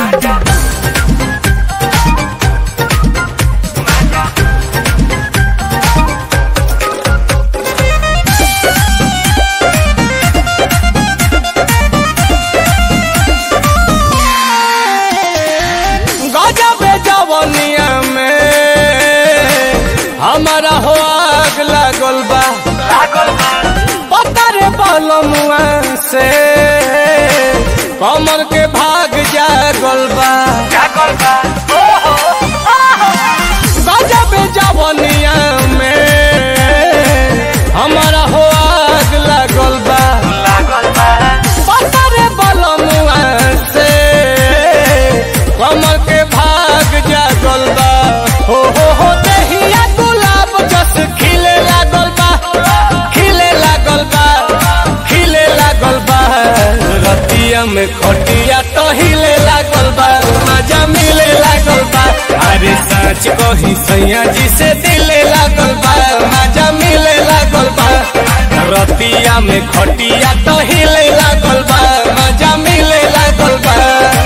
गजब जवनिया में हमारा हो आग लागल बा पतर बलमुआ से कमर के भाग जागल बा गजब जवनिया में हमारा हो आग लागल बा पतर बलमुआ से कमर के भाग जागल बा हो हो हो दहिया गुलाब जस खिले लागल बा खिले लागल बा खिले लागल बा रतिया में खटिया तो हिले लागल बा मजा मिले लागल बा अरे सच कही सैया जी से दिले लागल बा मजा मिले लागल बा रतिया में खटिया तो हिले लागल बा मजा मिले लागल बा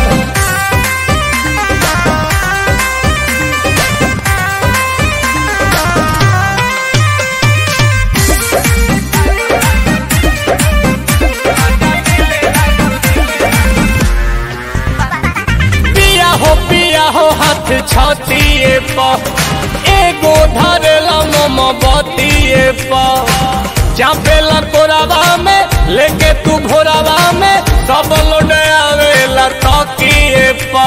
पिया हो पिया हो हाथ छतिए प एगो धरेला मम बतिए प चापेला कोरावा में लेके तू भोरावा में सब लोड आवेला तकिए प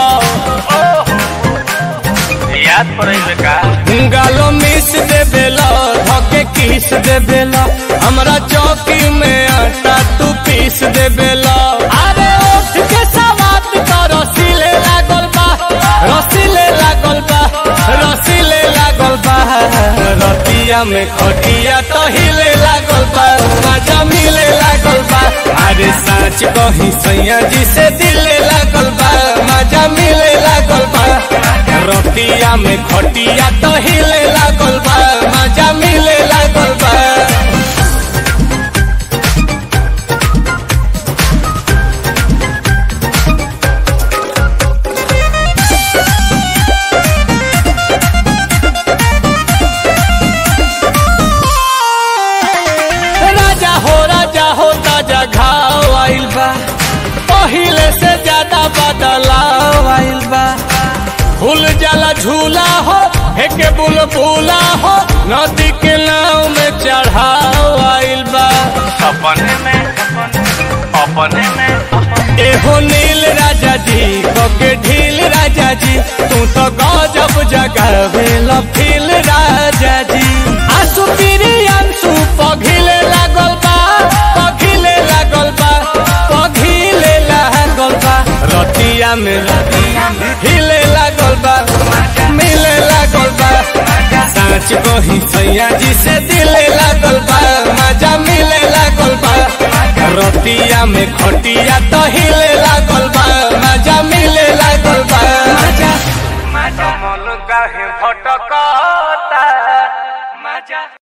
याद पड़े का गालो मिस दे बेला धके किस दे बेला हमरा चौकी में आटा तू पीस दे बेला अरे उठ के सवात तो रसीले लागल बा रसीले लागल बा रसीले लागल बा रतिया में खटिया तो हिले लागल बा मजा मिले लागल बा अरे सच कही सैया जी से दिले लागल बा मजा मिले लागल बा रतिया में खटिया तो हिले लागल बा मजा मिले लागल बा राजा हो राजा हो ताजा घाव आइल बा पहिले से ज्यादा बदलाव आइल बा फूल जाला झूला हो हेके बुलबुला हो नदी के नाव में चढ़ाव आइल बा अपने में अपने में एहो नील राजा जी के ढील राजा जी तू तो गजब जगावेल फील राजा जी आंसू पीरी आंसू पघिले लागल बा पघिले लागल बा पघिले लागल बा रतिया में हिले लागल बा मिले लागल बा साँच कही सैया जी से दिले लागल बा मजा मिले लागल बा रतिया में खटिया तो हिले लागल बा मजा मिले लागल बा मजा कमल काहे भटकता मजा